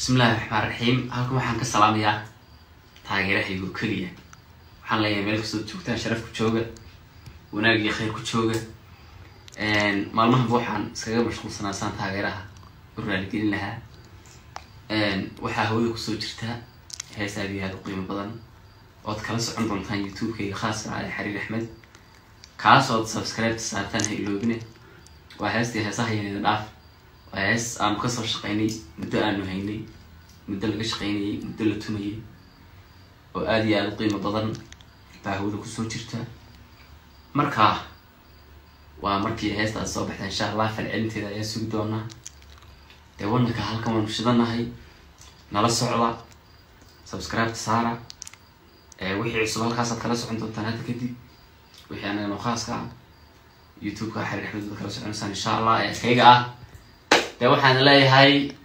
bismillahi raxmaan raxiim halkan waxaan ka salaamayaa taageerahaygo keliya waxaan leeyahay meel kastoo joogtaan sharaf ku jooga wanaag iyo khayr ku jooga maalmahanba waxaan iskaga mashquulsanaa saan taageeraha u raaligelin lahaa waxaa hawada kusoo jirta hees aad iyo aada u qiimo badan ood kala socon doontaan youtube-kayga khaaska cali xariir axmed kaas ood subscribe saartaan ha iloobine waa heestii heesaha yanida dhaaf waa hees aanu kasoo shaqeynay muddo aanu haynay muddo laga shaqeynayay muddo la tumayay oo aada iyo aada u qiimo badan baa hawada kusoo jirta marka waa markii heestaas soo baxda insha allah falcelinteeda ayaa sugi doonaa dee wanaka halkan waanu shidanahay nala socda subscribe saara wixii cusub halkaasaad kala socon doontaan hadda kadib wixii anaga noo khaaska ah youtube-ka xariir axmed kala soconaysaan insha allah ee kayga ah dee waxaan leeyahay